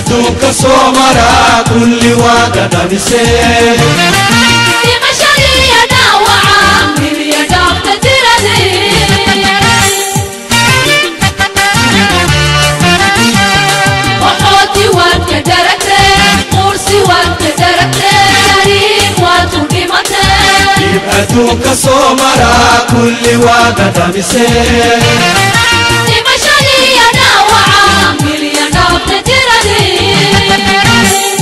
adduunka soo maraa kulli waa dhadhamisee dhimashadiiyo dhaawaca miliya dhaafta tiradii waxooti waad ka daragtee quursi waad ka daragtee shariif waad ku dhimatee dib adduunka soo maraa kulli waa dhadhamisee dhimashadiiyo dhaawaca miliya dhaafta tiradii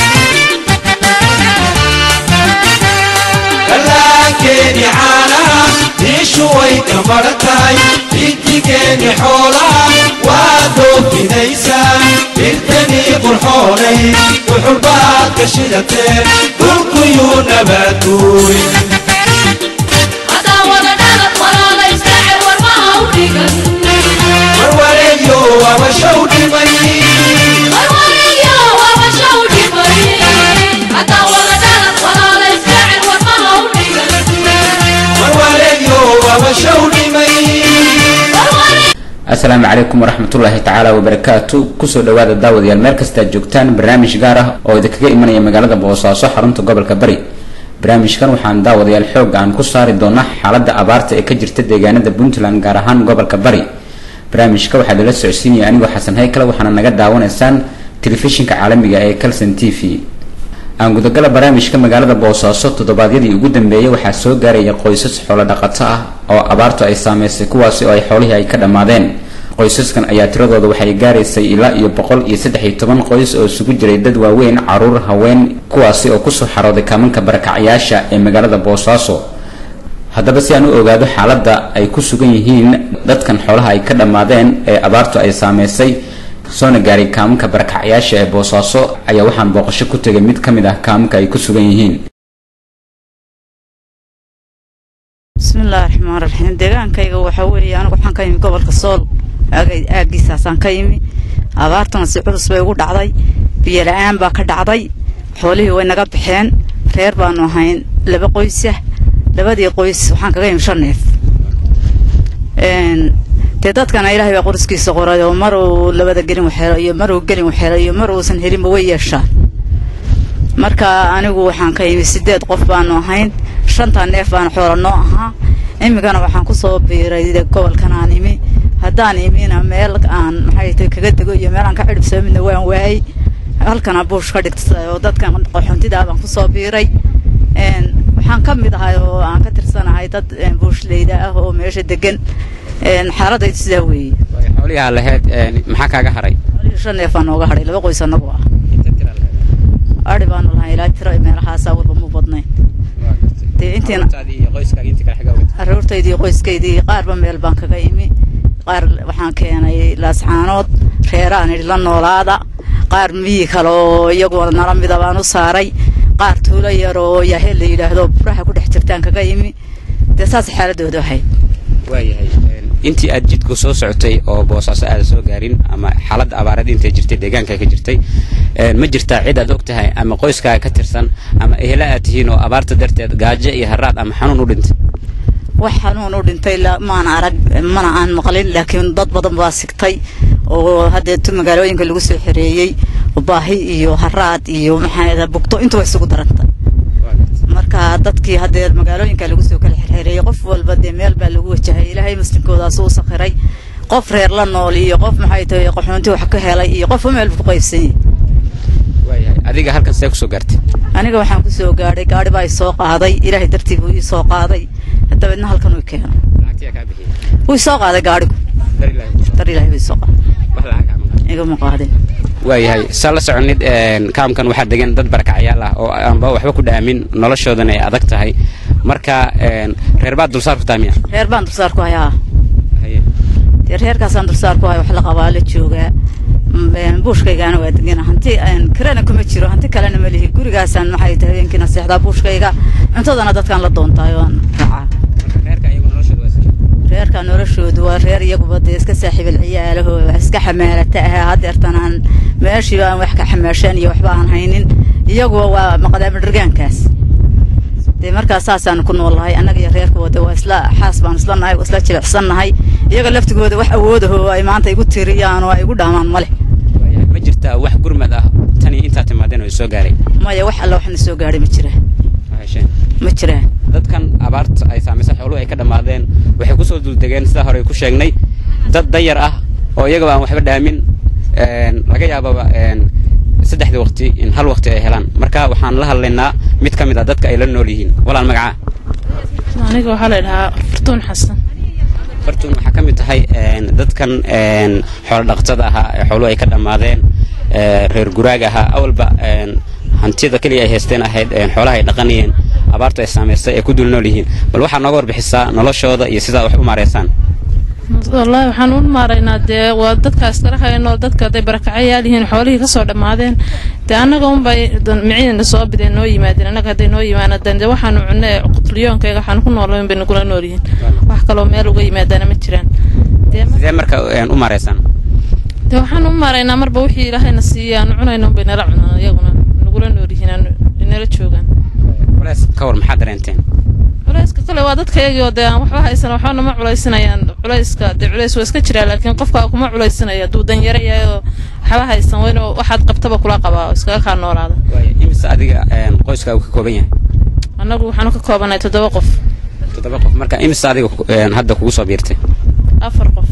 dhallaankeeni caanaha diishu way ka maratahay intigeeni xoolaha waa doofinaysaa dhirtanii qurxoonay wuxulbaad ka shidatee dhulkuyuu nabaaduuy hadaa wada dhalad walaalay saacir warmaha u dhigan warwareegyo waabashow dhimay warwariyo waabasha u dhimay hadaa wada dhalad walaalay saacir warmaha u dhigan warwareegyo waabashow dhimay asalaamu calaykum waraxmatullaahi tacaala wabarakaatu kusoo dhawaada daawadayaal meel kastaad joogtaan barnaamij gaar ah oo idinkaga imanaya magaalada boosaaso xarunta gobolka bari barnaamijkan waxaan daawadayaal xoog aan ku saari doonaa xaalada abaarta ee ka jirta deegaanada puntland gaar ahaan gobolka bari barnaamijka waxaa lala socodsiinaya anigoo xasan haykale waxaana naga daawanaysaan telefishinka caalamiga ee calson t v aan gudagala barnaamijka magaalada boosaaso toddobaadyadii ugu dambeeyay waxaa soo gaaraya qoysas xoolo dhaqato ah oo abaartu ay saameysay kuwaasi oo ay xoolihii ay ka dhammaadeen qoysaskan ayaa tiradooda waxay gaaraysay ilaa iyo boqol iyo saddex iyo toban qoys oo isugu jiray dad waaweyn caruur haween kuwaasi oo kusoo xarooday kaamanka barakacyaasha ee magaalada boosaaso haddaba si aan u ogaado xaaladda ay ku sugan yihiin dadkan xoolaha ay ka dhammaadeen ee abaartu ay saameysay soona gaaray kaamanka barakacyaasha ee boosaaso ayaa waxaan booqasho ku tegay mid ka mid ah kaamanka ay ku sugan yihiin bismillahi raxmaan raxiim deegaankayga waxaa weeye anigu waxaan ka yimi gobolka sool aagay- aaggiisaasaan ka yimi abaartuna si culus bay ugu dhacday biyo la-aan baa ka dhacday xoolihii way naga baxeen reer baanu ahayn laba qoysah labadii qoys waxaan kaga yimi shan neef Een, dee dadkana ilaahay baa qoriskiisa qoray oo mar uu labada gelin waxhelo iyo mar uu gelin waxhelo iyo mar uusan helinba way yeeshaan marka anigu waxaan ka yimi sideed qof baanu ahayn shanta neef baana xoola noo ahaa imikana waxaan kusoo biiray de gobolkan aan imi haddaan imina meel aan maxay tahay kaga dego iyo meel aan ka cidhibsoo midna waan waayey halkana buush ka dhigtay oo dadkan qaxoontidaa baan kusoo biiray Een, waxaan ka mid ahay oo aan ka tirsanahay dad een, buushleyda ah oo meesha degan Een, xaaladaydu sidaa weeye xoolihii aa lahayd maxaa kaaga haray xoolihii shan neef baa nooga hadhay laba qoys annagu ah adhi baanu lahay ilaa tiro meelahaasa walba mu badnayn dee intiina aroortaydii qoyskaydii qaarba meel baan kaga imi qaar waxaan keenay laascaanood reeraan idhi la noolaada qaar miyi kale oo iyagoo nala mida baan u saaray qaar tuulo yar oo yahel la yidhaahdo buraha ku dhex jirtaan kaga imi dee saas xaaladooda ahayd waayahay intii aad jidku soo socotay oo boosaaso aada soo gaarin ama xaaladda abaareed intay jirtay deegaanka ka jirtay ma jirtaa cid aad og tahay ama qoyskaa ka tirsan ama ehela aad tihiin oo abaarta darteed gaajo iyo haraad ama xanuun u dhintay wax xanuun u dhintay la- maan arag mana aan maqlin laakiin dad badan baa sigtay oo haddeetu magaalooyinka lagu soo xereeyey baahi iyo haraad iyo maxaa bugto intuba isugu daranta marka dadkii haddee magaalooyinka lagu soo kala xereeyey qof walba dee meel baa lagu wajahay ilaahay muslimkoodaas u sakhiray qof reer la nool iyo qof maxay tahay qaxoonti wax ka helay iyo qof meel ku qaybsan yahay waayahay adiga halkan see kusoo gaartay aniga waxaan kusoo gaadhay gaadhi baa i soo qaaday ilaahay dartii buu ii soo qaaday dabeedna halkan uu keeno wuu i soo qaaday gaadhigu dar ilaahay buu i soo qaaday igama qaadin waayahay saa la soconid kaamkan waxaa degan dad barakacyaal ah oo aanba waxba ku dhaamin noloshoodana ay adag tahay marka reer baad dulsaar ku tahay miya reer baan dulsaar ku hayaa dee reerkaasaan dulsaar ku haya wax la qabaa la joogaa M- een, buushkaygaana waa degana hanti een, kirana kuma jiro hanti kalena ma lihi gurigaasaan maxay tahay habeenkiina seexdaa buushkayga cuntadana dadkaan la doontaay waan raacaa reerka noloshoodu waa reer iyaguba dee iska saaxiibal ciyaalaho wax iska xamaalata ah hadeertan aan meeshiiba aan wax ka xamaasheen iyo waxba aan haynin iyaguba waa maqdaama dhirgaankaas dee markaas saasaan ku noolahay annaga iyo reerkooda waa isla xaas baan isla nahay waa isla jilicsan nahay iyaga laftigooda wax awoodaho ay maanta igu tiriyaan oo ay igu dhaamaan male ma jirtaa wax gurmad ah tani intaa timaadeen oo soo gaaray maya wax alla waxna soo gaadhay ma jiraan oo hesheen ma jiraan dadkan abaarta ay saamaysay xooluhu ay ka dhammaadeen waxay kusoo duuldegeen sidaa hore ku sheegnay dad dayar ah oo iyagaba aan waxba dhaamin een, laga yaababa een, saddexdii waqti in hal waqti ay helaan marka waxaan la hadlaynaa mid ka mid ah dadka ay la nool yihiin walaal magacaa aniga waxaa la dhahaa fartuun xasan fartuun waxaa ka mid tahay een, dadkan een, xoolo dhaqatada ahaa ee xooluhu ay ka dhammaadeen ee, reer guraaga ahaa awalba een, hantida keliya ay haysteen ahayd een, xoolaha ay dhaqanayeen abaartu ay saamaysay ay ku dul nool yihiin bal waxaa nooga warbixisaa noloshooda iyo sidaa wax u maareysaan wallaahi waxaan u maaraynaa dee waa dadkaas kala hayno dadka hadday barakacayaal yihiin xoolihii kasoo dhammaadeen dee annaga unbay miciina soo bideen noo yimaadeen annaga hadday noo yimaanadeen dee waxaanu cunne qutliyoonkayga waxaan ku noolayn bay nagula nool yihiin wax kaloo meel uga yimaadaana ma jiraan dee mar- sidee marka een, u maareysaan dee waxaan u maaraynaa marba wixii ilaahayna siiya aanu cunayno unbay nala cunaan iyaguna nagula nool yihiin aanu- nala joogaan walaas ka war maxaa dareenteen culayska kale waa dadka iyagii oo dee aan waxba haysan waxbana ma culaysinayaan culayska dee culays waa iska jiraa laakiin qofka kuma culaysinaya hadduu danyaro yahay oo waxba haysan waa inuu waxaad qabtaba kula qabaa oo iskaga kaa noolaada waayo imise adiga een, qoyskaagu ka kooban yahay annagu waxaanu ka koobanahay toddoba qof toddoba qof marka imise adiga ku- een, hadda kugu soo biirtay afar qof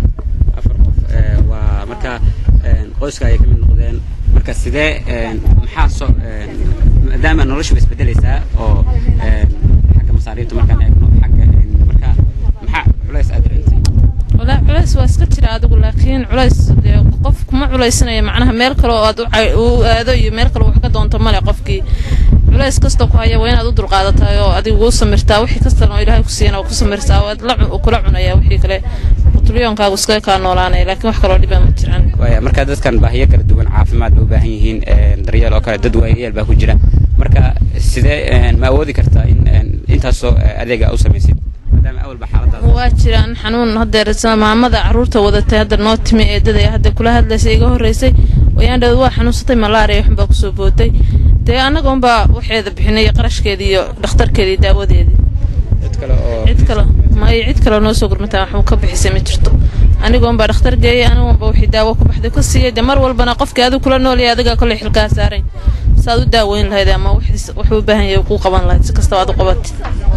afar qof ee, waa marka een, qoyska ayay ka mid noqdeen marka sidee een, maxaa soo een, maadaama noloshu way isbedelaysaa oo een, xagga masaariifta markaan eegno xagga een, marka maxaa culays aad dareentay walaa culays waa iska jira adigu laakiin culays dee qof kuma culaysinaya macnaha meel kale oo aad u cay- u aado iyo meel kale wax ka doonto male qofkii culays kasta ku haya waa inaad u dulqaadataa oo adigu u samirtaa wixii kastana oo ilaahay ku siiyana waa ku samirtaa waad la cu- kula cunaya wixii kale qutliyoonkaagu iskaga kaa noolaanaya laakiin wax kaloo dhibaa ma jiraan waaya marka dadkan baahiyo kala duwan caafimaad bay u baahan yihiin een, daryeel oo kale dad waayeel baa ku jira marka sidee een, ma awoodi kartaa in een, intaasoo eh, adeega u samaysid maadaama awalba xaaladaada waa jiraan xanuun hadeer isla maamada caruurta wadatay hadda noo timi eedada ee hadda kula hadlaysay iga horreysay wayaan dhawad waa xanuunsatay malaariya waxunbaa kusoo booday dee annaga unbaa waxeeda bixinay qarashkeedii iyo dhakhtarkeedii iyo daawadeedii dad kale oo cid kale may cid kale noo soo gurmataa waxuu ka bixisay ma jirto aniga unbaa dhakhtar geeyay aniga unbaa wixii daawo ku baxday ka siiyey dee mar walbana qofkii adigu kula noolyahay adigaa kolley xilkaa saaray saad u daaweyn lahayd ama wixiis- wuxuu u baahan yahay kuu qaban lahayd si kastaba aad u qabatid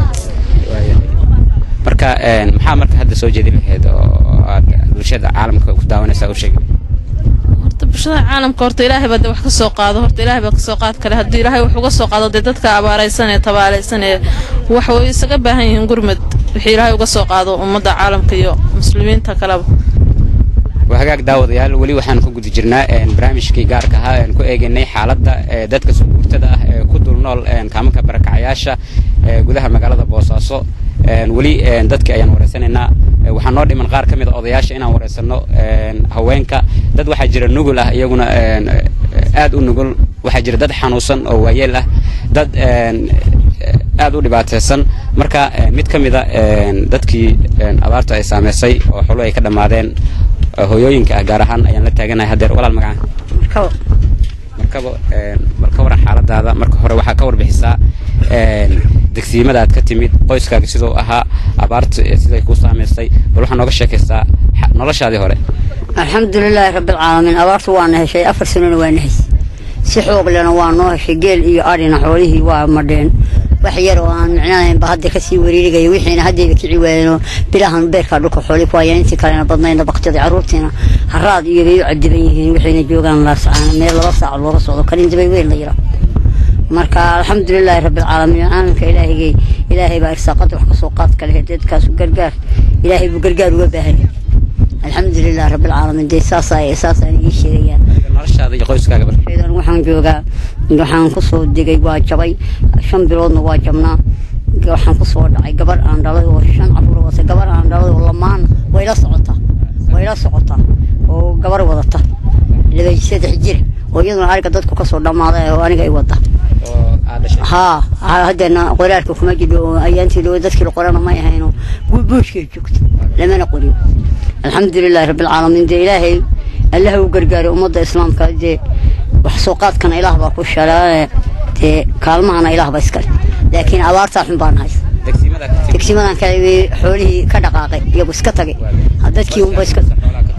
Waaya. marka een, maxaa marka hadda soo jeedin lahayd oo aad bulshada caalamka ku daawanaysaa u sheegi horta bulshada caalamka horta ilaahay baa de wax ka soo qaado horta ilaahay baa ka soo qaad kale haddii ilaahay wax uga soo qaado dee dadka abaaraysan ee tabaalaysan ee wax way isaga baahan yihiin gurmad wixii ilaahay uga soo qaado ummadda caalamka iyo muslimiinta kaleba waa hagaag daawadayaal weli waxaan ku guda jirnaa een, barnaamijkii gaarka ahaa aan ku eegaynay xaaladda ee, dadka soo guurtada ah ee ku dul nool een, kaamanka barakacayaasha ee gudaha magaalada boosaaso een, weli een, dadkii ayaan wareysanaynaa Ee, waxaa noo dhiman qaar ka mid a odayaasha inaan wareysano een, haweenka dad waxaa jira nugul ah iyaguna een, aad u nugul waxaa jira dad xanuunsan oo waayeel ah dad een, aad u dhibaataysan marka een, mid ka mid a een, dadkii een, abaartu ay saameysay oo xolo ay ka dhammaadeen oo hooyooyinka ah gaar ahaan ayaan la taaganahay haddeer walaal magaca markaba een, bal ka waran xaaladaada marka hore waxaa ka warbixisaa een, degsiimada aad ka timid qoyskaaga siduu ahaa abaarta ee siday ku saameysay bal waxaa nooga sheekaysaa xa- noloshaadii hore alxamdulilaahi rabbilcaalamiin abaartu waana heshay afar sanona waana heshay si xoog lena waa noo heshay geel iyo adhina xoolihii waa madheen wax yar oo aan micnahaynba hadda kasii wariirigaya wixiina haddayba kici waayeenoo bilahan beerkaa dhulka xooli ku hayaan intii kalena badnayna baktiyada carruurtiina haraad iyo bay u cadiban yihiin waxayna joogaan laasacaan meel laba saac looga socdo kalindabay weyn la yira marka alxamdulilaahi rabbilcaalamiin caalamka ilaahigay ilaahay baa irsaaqada wax kasoo qaad kale dadkaasu gargaar ilaahay buu gargaar uga baahan yahay alxamdulilah rabbilcaalamiin dee saasaa saasaan ii sheegayaa noloshaada iyo qoyskaaga bal ciidan waxaan joogaa waxaan kusoo degay waa jabay shan biloodna waa jabnaa waxaan kusoo dhacay gabar aan dhalay oo shan caruur wata gabar aan dhalay oo lamaana way la socotaa way la socotaa oo gabar wadata laba saddex jir oo iyaduna ariga dadku kasoo dhammaaday oo aniga ay wada oo aad dhashay haa haa, haddana qoraalka kuma jidho oo ayaantii dhow dadkii la qorana may ahayno buushkay joogto lamana qorin alxamdulilahi rabbilcaalamiin dee ilaahay allaha u gargaaray ummadda islaamka dee wax soo qaadkana ilaah baa ku shalaaye dee kaalmahana ilaah baa iskale laakiin abaartaa xun baan haysa degsiimada ka timid degsimadan kale way xoolihii ka dhaqaaqay iyagu iska tagay Ha, dadkii unba iska xoolaha ka qabnaa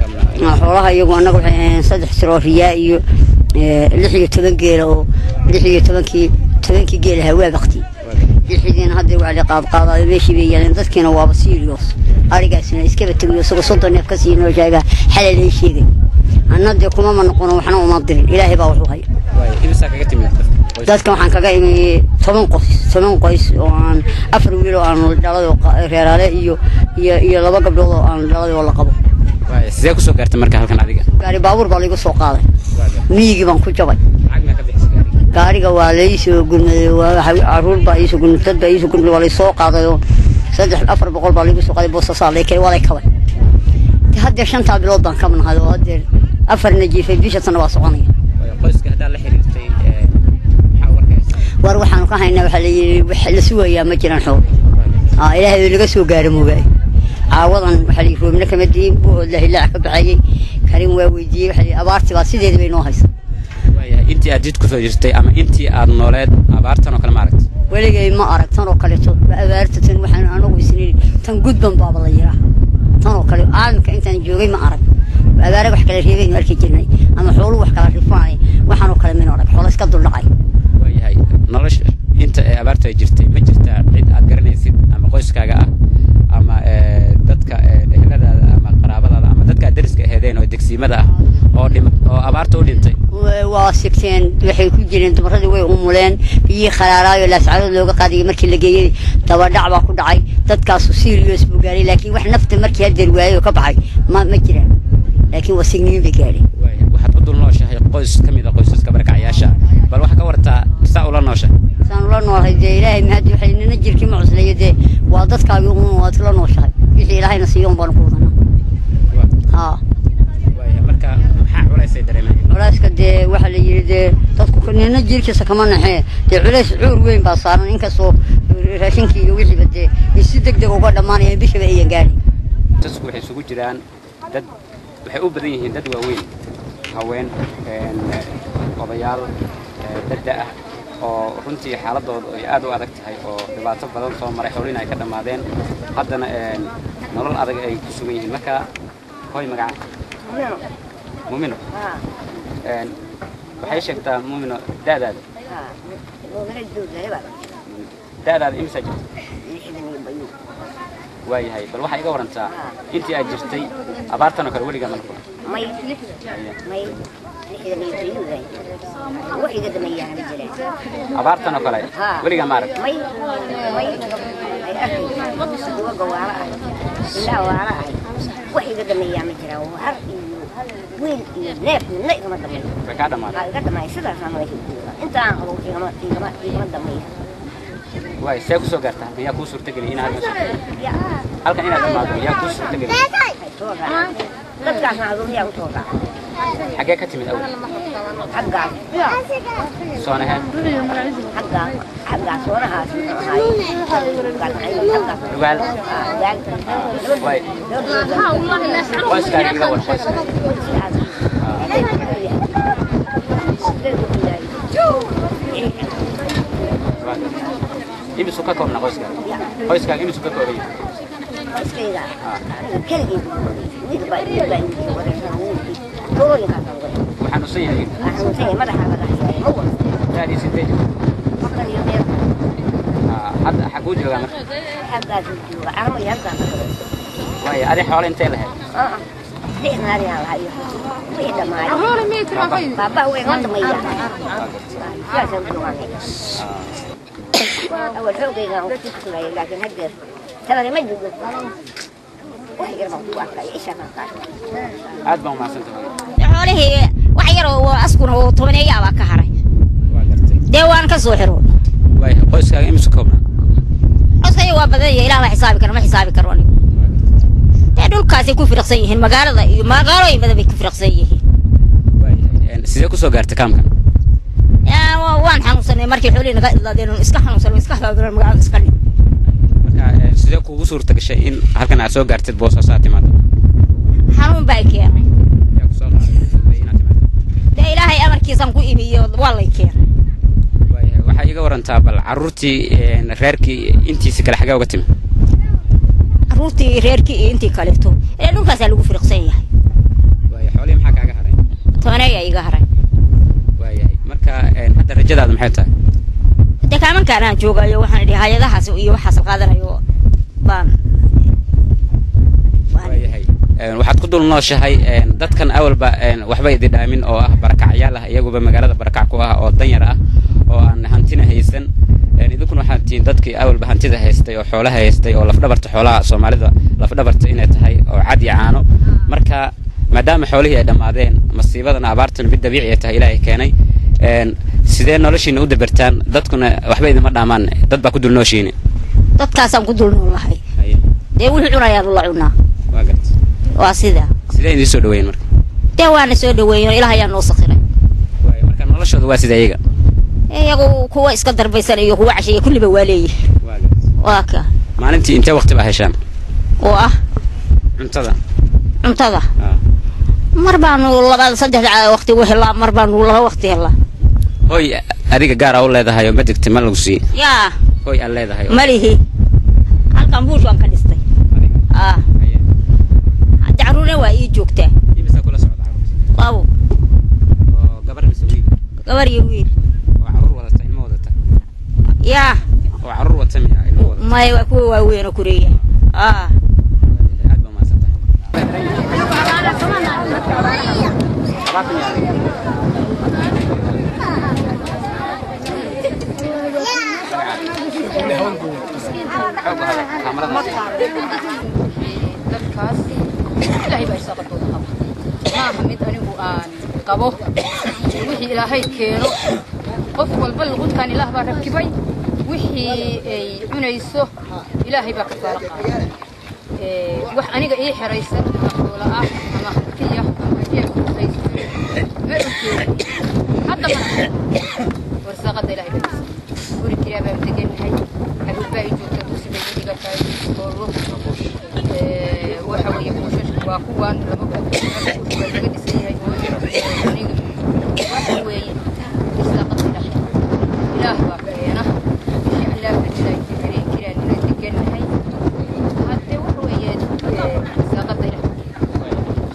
xoolaha iyagu annaga waxay ahayn saddex tiroo riyaa iyo eh, lix iyo toban geela oo lix iyo tobankii tobankii geela hawaa bakti lixidiina hadda waa la qaadqaadayo meeshii bay yaaleen dadkiina waaba serious arigaasina iskaba tegayo isagoo soddon neef ka sii noo sheegaa xalay lay sheegay anna dee kumama noqono waxna uma dirin ilaahay baa wuxuu haya waayo imisaa kaga timid qoys- dadka waxaan kaga imi toban qoys toban qoys oo aan afar wiil oo aan dhalay oo qa- reeraale iyo iyo iyo laba gabdhood oo aan dhalay oo la qabo waayo sidee kusoo gaartay marka halkan adiga gaari baabuur baa laigu soo qaaday miyigii baan ku jabay lacag maa ka bixisay gaariga gaariga waa laisoo gurmaday waa waxa- caruur baa iisoo gurmaday dad baa iisoo gurmaday waa laysoo qaaday oo saddex afar boqol baa laigu soo qaaday boosasaa laykay waa lay kabay De haddeer shantaa bilood baan ka manahay oo haddeer afarna jiifay bisha sana waa soconaya waayo qoyska haddaa la xiriirtay ee, maxaa warkaysa war waxaanu ka haynaa waxaa layidhi wax la sugayaa ma jiraan xoog aa ilaahay laga soo gaaro moogaay caawadan waxaa layidhi roobna kama diin buhood la hilaac ka baxayey karin waa weydiiyey waxaa layidhi abaartii baa sideeda bay noo haysa waayahay intii aad jid kusoo jirtay ama intii aad nooleed abaartan oo kale ma aragtay weligay ma arag tan oo kaleeto waa abaarta tan waxaan anagu isniin tan gudban baaba la yiraa tan oo kale caalamka intaan joogay ma arag abaare wax kala reebaynu arki jirnay ama xooluhu wax kala rifanay waxaan oo kale min arag xoolo iska duldhacay waayahay nolosha inta ee abaartu ay jirtay ma jirtaa cid aad garanaysid ama qoyskaaga ah ama ee, dadka ee, eheladaada ama qaraabadaada ama dadka aad deriska aheedeen oo degsiimada ah oo dhim oo abaarta u dhintay Wa- waa sigteen waxay ku jireen dumaradii way umuleen biyihii kharaaraayo laascadood looga qaadayay markii la geeyey dabadhac baa ku dhacay dadkaasu serious buu gaaray laakiin wax nafta markii hadeer waayay oo ka baxay ma ma jiraan laakiin waa signiin bay gaadhay waayahay waxaad u dul nooshahay qoys ka mid a qoysaska barakacayaasha bal waxaa ka wartaa saa ula noosha saan ula noolahay dee ilaahay mahadi waxay nina jirkii ma cuslayo dee waa dadkaagi un waad la nooshahay wixii ilaahayna siiyo un baanu ku wadanaa haa waayahay marka maxaa culaysay dareemaya culeyska dee waxaa la yidhi dee dadku ka- nina jirkiisa kama naxee dee culays cuur weyn baa saaran inkastoo raashinkii iyo wixiiba dee ay si deg deg uga dhammaanayaan bishaba ayan gaadhin dadku waxay isugu jiraan dad waxay u badan yihiin dad waaweyn haween een, eh, odayaal eh, dadda ah oo runtii xaaladoodu ay aad u adag tahay oo dhibaato badan soo maray xoolina ay ka dhammaadeen haddana een, nolol adag ay ku sugan yihiin marka hoy magaca mumino Een, waxay sheegtaa mumino da'daada da'daada imisa jirta waayahay bal waxaa iga warantaa intii aad jirtay abaartan oo kale weligaa ma noqon may may lixdan iyo tayuuday wax iga dameeyaan ma jiraan abaartan oo kale Haa. weligaa ma arag may may ay arkay kuwa gawaara ah ilaa waara ah wax iga dameeyaan ma jiraan har iyo wiil iyo neef midna igama dameeyo way kaa dhammaatay waxaa iga dameeya sidaasaan meesha ku jooga inta aan qabo igama igama igama dameeya waay see kusoo gaartaa halkan yaa kuu suurtageli inaad halkan soo- ya halkan inaad dhammaado yaa kuu suurtageli ay soo raaca dadkaasna aduunyaa usoo raaca xaggee ka timid awal xaggaas soonaheen xaggaa xaggaa soonahaas muxuu ahaaye xaggaas rugaal waay qoyskaaga iga war qoyskaaga Waa gartay. imisu ka koobna qoyskaaga qoyskaaga imisu ka kooban yahay waxaan usan yahay daadii sidee jirta Aa, hadda xaguu joogaa marka waaya adi xoolo intee lahayd أول حوقي وكنت لكن هدر ترى ما يجوز وحي قربان قوة إيش أنا aad baa umahadsantahay xoolihii wax yar oo askuna oo tobaneeyaa baa ka haray waa gartay dee waan ka soo xiro waaya qoyskaaga imisu koobna coskaya waa badan yahay ilaah baa xisaabi kara ma xisaabi karo anigu dee dhulkaasay ku firiqsan yihiin magaalada iyo magaalooyin badan bay ku firiqsan yihiin waayahay Een, sidee kusoo gaartay kaamkan Yaa, wa- waan xanuunsanay markii xoolihii naga idlaadeen oon iska xanuunsanay iska hagaagran magaalada iska dhin marka een, sidee kuugu suurta gashay in halkan aad soo gaartid boosaaso aad timaado xanuun baa i keenay yaa kusoo qaaday inaad timaado dee ilaahay amarkiisaan ku imi iyo waa lay keenay waayahay waxaa iga warantaa bal carruurtii een, reerkii intiisi kale xagee uga timi carruurtii reerkii iyo intii kaleeto ee dhulkaasaa lagu firiqsan yahay xoolihii maxaa kaaga haray tobaneeyaa iga haray waayahay marka een, hadda rajadaada maxay tahay de kaamankaan aan joogayo waxaan idhi hay-adahaas iyo waxaas qaadanayo baan waayahay Een, waxaad ku dul nooshahay een, dadkan awalba een, waxba idi dhaamin oo ah barakacyaal ah iyaguba magaalada barakac ku ah oo danyar ah oo aan hantina haysan Een, idinkuna waxaad tihiin dadkii awalba hantida haystay oo xoolaha haystay oo lafdhabarta xoolaha soomaalida lafdhabarta inay tahay oo cad iyo caano marka maadaama xoolihii ay dhammaadeen masiibadan abaartan mid dabiici ay tahay ilaahay keenay Een, sidee noloshiina u dabartaan dadkuna waxba idima dhaamaan dad baa ku dul nooshiini dadkaasaan ku dul noolahay dee wixii cunayaanu la cunaa waa garta waa sida sidee idiin soo dhaweyn marka dee waana soo dhaweeyen oo ilaah ayaa noo sakhiray Waaya, marka noloshooda waa sida iyaga iyagu kuwa iska darbaysan iyo kuwa cashiya kulliba waa leeyihin waa garta waa ka maalintii intee waqti baa heshaan oo ah cuntada cuntada Ah. mar baanu labada saddexda waqti u helaa mar baanu laba waqti helaa hoy adiga gaar aa u leedahay oo ma degti ma lagu sii yaa hoy aan leedahay oo- malihi halkan buush waan ka dhistay Adiga. ah Haye. hadda carruurna waa ii joogtaa Imisaa kula socda carruurta? labo oo gabar mise wiil gabar iyo wiil oo carruur wadata ilmo wadata yaa oo carruur wata miya ilmo wadata maya waa kuwa waaweyn oo kureeya ah aad baa mahadsantahay dadkaas ilaahay baa irsaaqadooda qaba maaha mid anigu aan qabo wixii ilaahay keeno qof walba luquntaan ilaah baa rakibay wixii ay cunayso ilaahay baa ka faala qaada Ee, wax aniga ii xeraysan ama xoola ah ama hantiya ama jeeb kusayso ma ujeedi hadda mana warsaaqada ilaahay baa irsa guri kiraa baan degannahay caruur baa ii joogta dusi bay ii dhigataa hoolo Ee, waxa weeye buushashku waa kuwan laba buush waa laga dhisan yahay hooyo aniga waxa weeye irsaaqada ilaahay ilaah baa keena wixii allaah rajada ay deganeen kiraan inaan degannahay hadde waxa weeye ee, irsaaqada ilaahay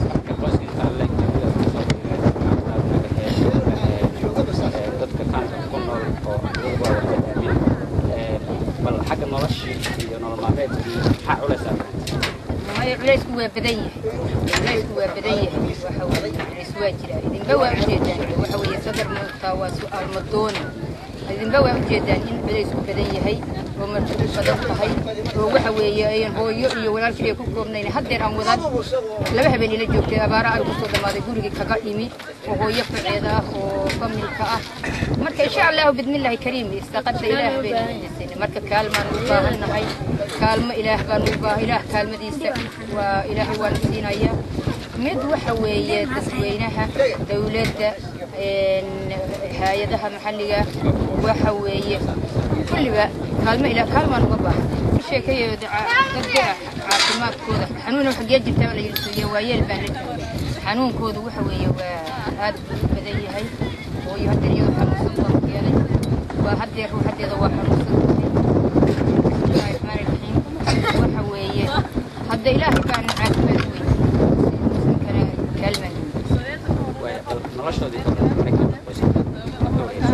bal xagga noloshii iyo nolol maalmeedkii maxaa culaysaa maayo culaysku waa badan yahay culaysku waa badan yahay waxa weeye culays waa jira idinba waa ujeedaan waxa weeye sadar moogtaa waa su-aal madooni idinba waa ujeedaan in culaysku badan yahay oo martidu badan tahay oo waxa weeye ayan hooyo iyo walaal kaliya ku koobnayn haddeer aan wadaan laba habeen ila joogtay abaara ay kusoo dhammaaday gurigii kaga imi oo hooyo faceeda ah oo familka ah marka insha allahu bidmillaahi kariim istaqada ilaah baynu weydiisanay marka kaalmaan u baahannahay kaalmo ilaah baan u baahan ilaah kaalmadiisa waa ilaahay waan siinaya mid waxa weeye dadweynaha dowladda een, hay-adaha maxalliga waxa weeye kulliba kaalmo ilaah kaalmaan uga baahan ku sheekeeyo dadka caafimaadkooda xanuuna xagee jirtaa la yidhi waa yeel baan la joogay xanuunkoodu waxa weeye waa aad buu u badan yahay hooyo haddeer iyadoo xanuunsan baan keenay waa haddeer ruuxadeeda waa xanuunsan tahay bismillaahi raxmaani raxiim waxa weeye hadda ilaahay baan caafimaad weyn muslimkana kaalmaan Waaya, bal noloshoodii ka hor maxay ka qoyska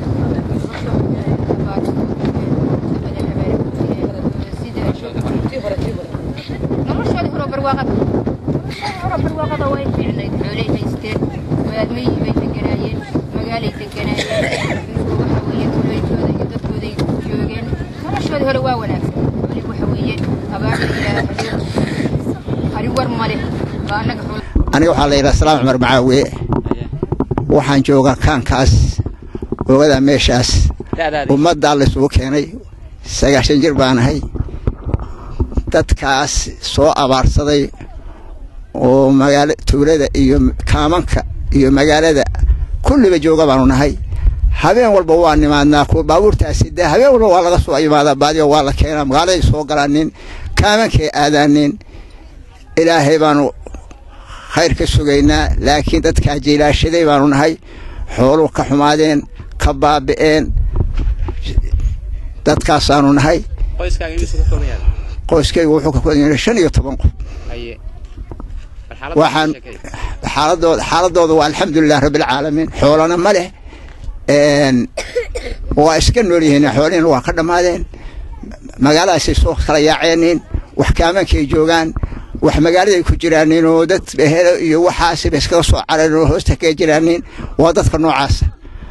noloshoodii hore barwaaqada hore barwaaqada way fiicnayd xoolay haysteen waadmay bay deganaayeen magaalay deganaayeen waxa weeye tulaytooda iyo dadkooday joogeen noloshoodii hore waa wanaagsan wali waxa weeye abaarta ilaahay ari war male baa annaga xoolo aniga waxaa la yidhaha salaam cumar macaawiye waxaan joogaa kaankaas oogada meeshaas da'daadii ummaddaa laysugu keenay sagaashan jir baan ahay dadkaas soo abaarsaday oo magaala tuulada iyo kaamanka iyo magaalada kulliba jooga baanu nahay habeen walba waa nimaadnaa kuwa baabuurtaasi dee habeen walba waa laga soo imaadaa baadiyo waa la keenaa magaaladay soo galaanin kaamankay aadaanin ilaahay baanu khayr ka sugaynaa laakiin dadkaa jiilaashaday baanu nahay xooluhu ka xumaadeen ka baabi'een dadkaasaanu nahay qoyskaaga inuu ka kooban yahay qoyskaygu wuxuu ka kooban yahay shan iyo toban qof haye bal xaaladda waxaan ka sheekay. xaaladooda xaaladooda waa alxamdulilah rabbilcaalamiin xoolana ma leh een, waa iska nool yihiin xoolihiina waa ka dhammaadeen magaaladaasay soo kala yaaceenin wax kaamankay joogaan wax magaaladay ku jiraanin oo dad behelo iyo waxaasiba iskaga soo careen oo hoosta kaga jiraanin waa dadka noocaasa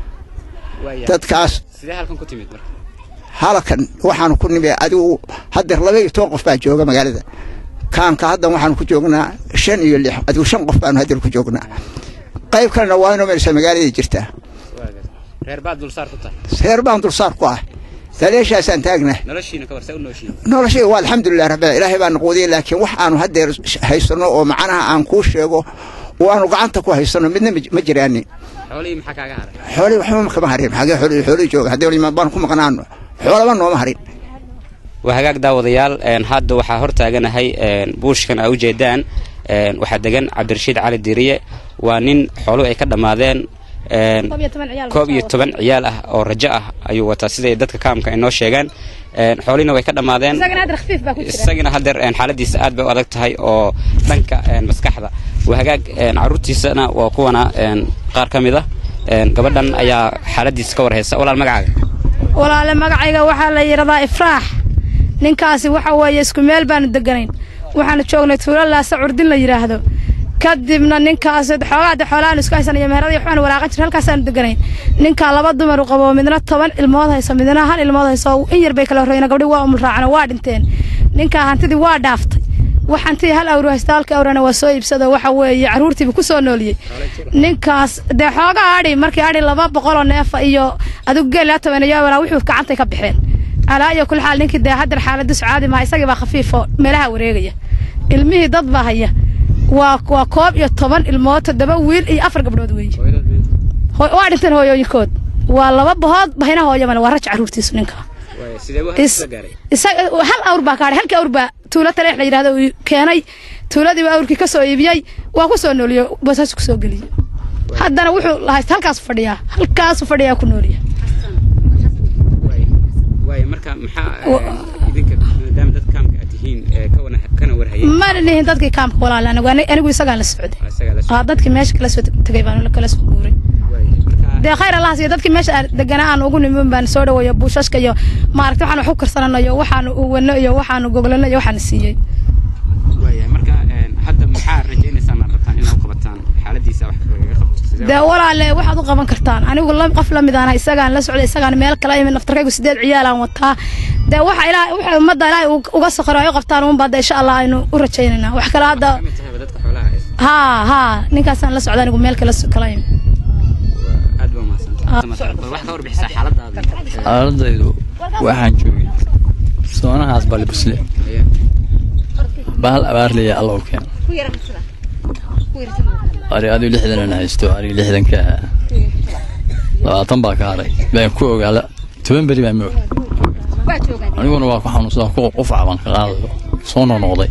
dadkaas sidee halkan ku timid marka halkan waxaanu ku nimi adigu haddeer laba iyo toban qof baa jooga magaalada kaanka haddan waxaanu ku joognaa shan iyo lix adigu shan qof baanu haddeer ku joognaa qayb kalena waa inoo meelsa magaaladay jirtaa reer baad dulsaar ku tahay reer baan dulsaar ku ah daleeshaasaan taagnaa noloshiina ka warsa u nooshiin noloshayga waa alxamdulilah rabbil ilaahay baan quudiyay laakiin wax aanu haddeer haysano oo macnaha aan kuu sheego oo aanu gacanta ku haysano midna ma- ma jiraanin xoolihii maxaa kaaga haray xoolihii waxba kama harin xagee xoolihii xoolihii jooga haddii waliba baan ku maqnaano xoolaba nooma harin waa hagaag daawadayaal een, hadda waxaa hortaaganahay een, buushkan aa ujeedaan een, waxaa degan cabdirashiid cali diiriye waa nin xooluhu ay ka dhammaadeen een, koob iyo toban ciyaal ah oo rajo ah ayuu wataa siday dadka kaamka ay noo sheegaan een, xoolihina way ka dhammaadeen isagina haddeer een, xaaladiisa aad bay u adag tahay oo dhanka een, maskaxda waa hagaag een, carruurtiisana waa kuwana een, qaar ka mid ah een, gabadhan ayaa xaaladiisa ka warhaysa walaal magacaaga walaale magacayga waxaa la yidhahdaa ifraax ninkaasi waxa weeye isku meel baanu deganayn waxaanu joognay tuulo laasa curdin la yidhaahdo kadibna ninkaas xoogaa de xoolahan isku haysanayo meheradii waxbaanu walaaqan jir halkaasaanu deganayn ninkaa laba dumar u qabo midna toban ilmood hayso midna hal ilmood hayso in yar bay kala horreeyeen gabdhi waa umul raacana waa dhinteen ninkaa hantidii waa dhaaftay wax hantidii hal awru haysta halka awrana waa soo iibsado waxa weeye carruurtiiba ku soo nooliyey ninkaas dee xoogaa adhi markii adhi laba boqoloo neefa iyo adigu geel laa tobaneeyo walaa wuxuu gacantay ka baxeen alaa iyo kul xaal ninkii dee haddar xaaladiisu caadi maha isagii baa khafiif oo meelaha wareegaya ilmihii dad baa haya waa waa koob iyo toban ilmood toddoba wiil iyo afar gabdhood weeye Hooy- waa dhinteen hooyooyinkood waa laba bahood bahina hooyamale waa raj carruurtiisu ninka Is- isaga hal awr baa kaadhay halkii awr baa tuulo taleex la yidhahdo uu keenay tuuladii baa awrkii ka soo iibiyey waa ku soo nooliyey basaas ku soo geliyey haddana wuxuu lahaysta halkaas fadhiyaa halkaasu fadhiyaa ku nooliya waayo marka maxaa een, idinka maadaama dad kaamka aad tihiin ee ka wana- kana warhayay mana nihin dadkii kaamka walaala anigu ani- anigu isagaan la socday isagaa la socday. aa dadkii meesha kala soo tegay baan kala soo guuray dee khayr allah siiyo dadkii meesha aan deganaa aan ugu nimin baan soo dhaweeyo buushashka iyo maaragtay waxaan wax u karsananayo waxaanu uwano iyo waxaanu goglano iyo waxaan siiyey waayahay marka een, hadda maxaa rajaynaysaan aad rabtaan inaad u qabataan xaaladiisa wax lagaga qabto sidee dee walaale waxaad u qaban kartaan anigu la- qof lamid aan isagaan la socday isagaan meel kala imid naftarkaygu sideed ciyaalaan wataa dee waxa ilaahay waxa ummadda ilaahay uu- uga saqiro ay u qabtaan uunba hadda insha allah aynu u rajaynaynaa wax kale hadda kamid tahayba dadka xoolaha haysta haa haa ninkaasaan la socda anigu meel kala kala imid aad baa mahadsantahay bal wax ka warbixisaa xaaladaada xaaladaydu waxaan joogay soonahaas balibusle bahal abaar leeya alla u keeno ari adigu lixdanan haysto ariga lixdanka ahaa labaatan baa ka haray baan ku ogaala toban beri baan ma og aniguna waa ku xanuunsadaa ku qufac baan ka qaadayo soo noqnoqday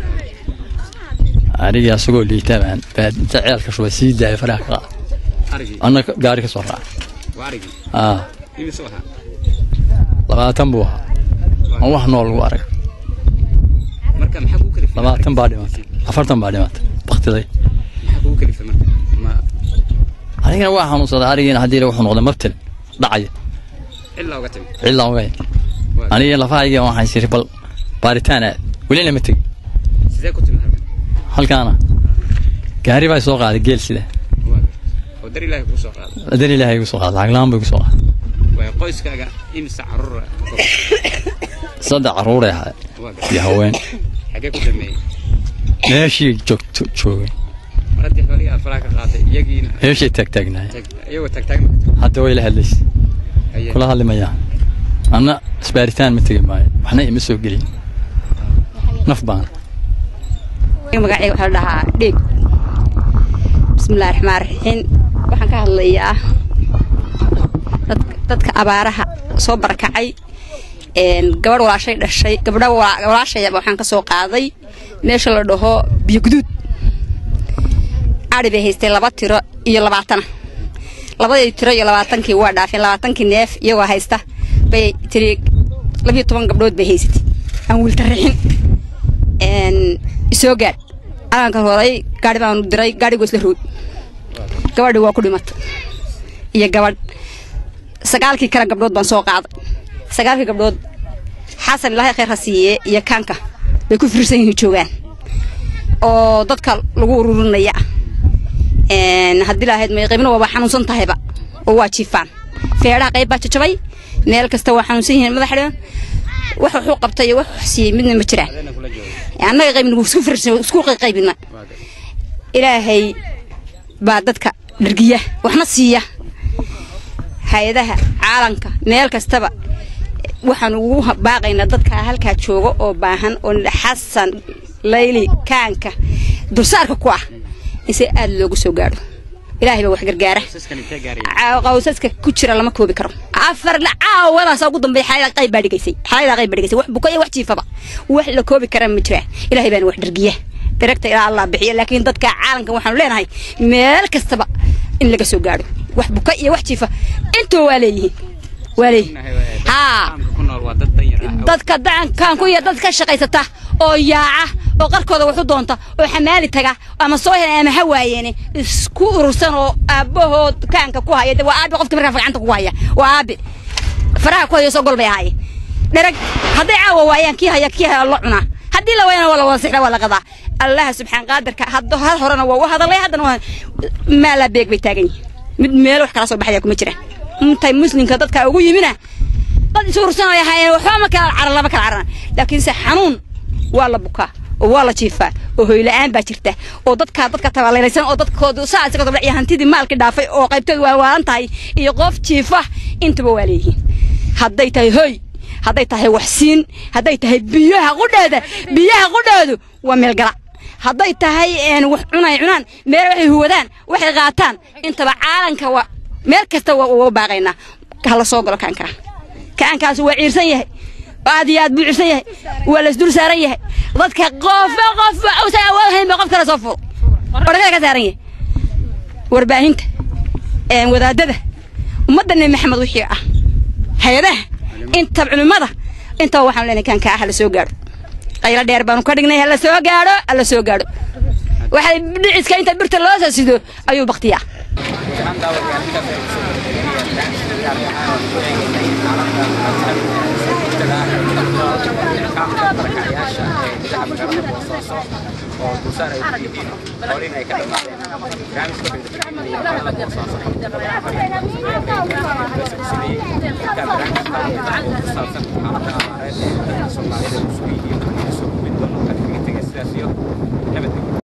arigii asagoo liitaa baan baa inta ceelka shubay sii daaya faraha ka qaad arigii anna gaari ka soo raaca waa arigii aa imisoo ahaa labaatan buu ahaa aan wax nool lagu arag marka maxaa kugu kalifay labaatan baa dhimatay afartan baa dhimatay baktiday maxaa kugu kalifay marka ma anigana waa xanuunsaday arigiina haddii wuxuu noqday mabtel dhacaya cillaa uga timi cidlaan ogay aniga lafahayga waxaan siri bal baaritaan aad welina ma tegin sidee ku timi halkan halkaana gaari baa soo qaaday geel sida oo dar ilaahay kugu soo qaaday adan ilaahay igu soo qaaday lacag la-aan buu igu soo qaaday waayo qoyskaaga imisa carruura saddex carruuray ahaa iyo haween xagee ku dhameeyey meeshii joogto joogay mar haddii xoolihii aad faraha ka qaaday iyagiina meeshay taagtaagnahay tag- iyagoo taagtaagna hadda way la hadlaysay Aye. kula hadli mayaa anna isbaaritaan ma tegi maayo waxna ima soo gelin naf baan magacayga waxaa la dhahaa dhiig bismillahi raxmaan raxiim waxaan ka hadlayaa dad- dadka abaaraha soo barakacay een, gabadh walaashay dhashay gabdha wala- walaashayaba waxaan ka soo qaaday meesha la dhaho biyo guduud ari bay haystay laba tiro iyo labaatana labadii tiro iyo labaatankii waa dhaafeen labaatankii neef iyagoo haysta bay tiri labiyo toban gabdhood bay haysatay aan wiilta rixin een, isoo gaadh calanka horay gaari baanu diray gaadhigu isla rood gabadhi waa ku dhimatay iyo gabadh sagaalkii kale gabdhood baan soo qaaday sagaalkii gabdhood xasan ilaahay khayr ha siiye iyo kaanka bay ku fiirsan yihiin joogaan oo dadka lagu ururinaya haddii lahayd may qaybna waaba xanuunsan tahayba oo waa jiifaan feedhaha qayb baa jajabay meel kasta waa xanuunsan yihiin madaxdhan wax wuxuu qabtay iyo wax wax siiyey midna ma jiraan annaga qaybna wuu isku fiirsan isku qaybina ilaahay baa dadka dhargiya waxna siiya hay-adaha caalanka meel kastaba waxaan ugu baaqaynaa dadka halkaa jooga oo baahan oo xasan layli kaanka dulsaarka ku ah in si aad loogu soo gaadho ilaahay baa wax gargaara qawsaska ku jira lama koobi karo afar caawadaas ugu dambeeya xaalada qayb baa dhigaysay xaalada qayb baa dhigaysay wax buka iyo wax jiifaba wax la koobi kara ma jiraan ilaahay baana wax dhargiya diragta ilaa allah bixiya laakiin dadka caalamka waxaanu leenahay meel kastaba in laga soo gaadho wax buka iyo wax jiifa intoo waa leeyihiin waa leeyihiin haa dadka dacankaanku iyo dad ka shaqaysata oo yaaca oo qarkooda waxu doonta oo xamaali taga ama soo helay ama ha waayeene isku urursan oo aabbahood kaanka ku haya waa aabi qofka markaa gacanta ku haya waa aabi faraha ku hayo soo gol bay ahaayeen dherag hadday caawa waayaan kii haya kii haya la cunaa haddii la waayana waa la wada sixda waa la qadaa allaha subxaan qaadirka hadda hal horena waa u hadalay haddana waa maalaa beeg bay taagan yihiin mid meel wax kala soo baxaya kuma jiraan intay muslimka dadka ugu yimina dad isu ursanaya hayeen waxba ma kala caran lama kala caran laakiinse xanuun waa la bukaa oo waa la jiifaa oo hoyla'aan baa jirta oo dadkaa dadka tabaaleynaysan oo dadkoodu saa isaga dabla iyo hantidii maalkii dhaafay oo qaybtoodu waa waalan tahay iyo qof jiifa intaba waa leeyihiin hadday tahay hoy hadday tahay waxsiin hadday tahay biyaha qudheeda biyaha qudheedu waa meelgala hadday tahay wax cunay cunaan meel waxay huwadaan waxay qaataan intaba caalanka waa meel kasta waa uga baaqaynaa hala soo galo kaankaa kaankaas waa ciirsan yahay aad iyo aad buu ciirsan yahay waa laisdul saaran yahay dadka qofba qofba uusan awood hayn ba qof kale soo fuul orkada ka saaran yahay warbaahinta wadaadada ummadda nebi maxamed wixii ah hay-adaha inta culimmada intaba waxaanu leenahay kaankaa hala soo gaadho qaylo dheer baanu ka dhignay hala soo gaadho hala soo gaadho waxay dhiciska inta birta loo soo sido ayuu baktiyaa oo dulsaar ay ku yihiin xoolihin ay ka dhamaadeen barnaamijka saabsan xaaladda abaareed ee dadka soomaalida isugu yihiin soo gudbin doono ka kaga tegay sidaas iyo nabadgelyo